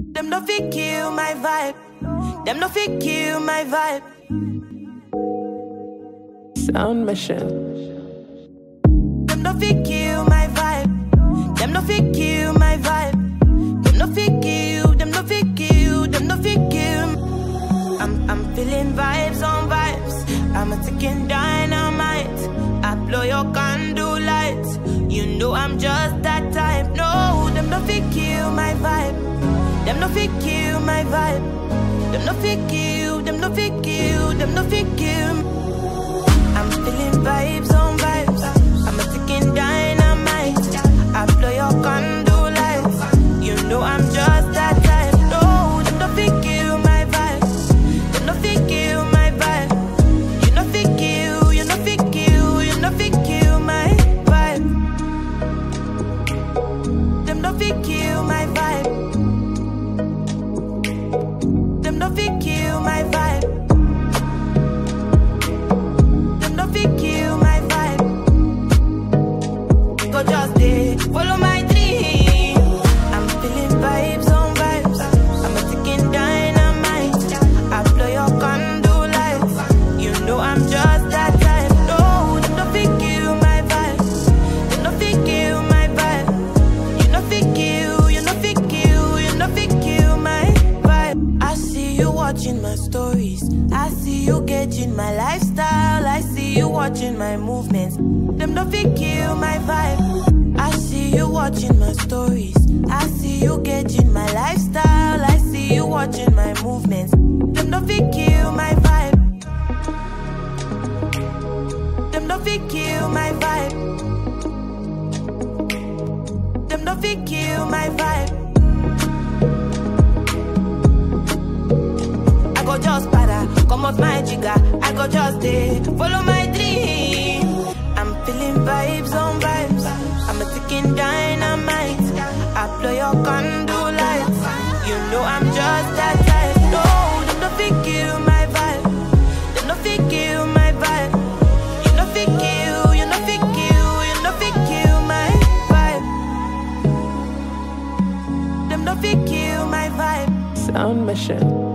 Them no fit kill my vibe. Them no fit kill my vibe. Sound Mission. Them no fit kill my vibe. Them no fit kill my vibe. Them no fit kill. Them no fit kill. Them no fit kill. I'm I'm feeling vibes on vibes. I'm a ticking dynamite. I blow your candle lights. You know I'm just that type. No, them no fit kill my vibe. Them no fit kill my vibe. Them no fit kill. Them no fit kill. Them no fit kill. I'm feeling vibes on vibes. I'm a ticking dynamite. I blow your candle lights. You know I'm just that type. No, them no fit kill my vibe. Them no fit kill my vibe. You no fit kill. You no fit kill. You no fit kill my vibe. Them no fit kill my vibe. Them no fit kill my vibe. Them no fit kill my vibe. Go just day, follow my dream. I'm feeling vibes on vibes. I'm a ticking dynamite. I blow your candle lights. You know I'm just that type. No, them no fit kill my vibe. Them no fit kill my vibe. You no fit kill, you no fit kill, you no fit kill my vibe. I see you watching my stories. I see you gauging my lifestyle. I see you watching my movements. Them no fit kill my vibe. I see you watching my stories. I see you gauging my lifestyle. I see you watching my movements. Them no fit kill my vibe. Them no fit kill my vibe. Them no fit kill my vibe. I go just para, come off my jigger. I go just day, follow my dream. I'm feeling vibes on vibes. I'm a ticking dynamite. I blow your candle lights. You know I'm just that type. No, them no fit kill my vibe. Them no fit kill my vibe. You no fit kill, you no fit kill, you no fit kill my vibe. Them no fit kill my vibe. Sound Mission.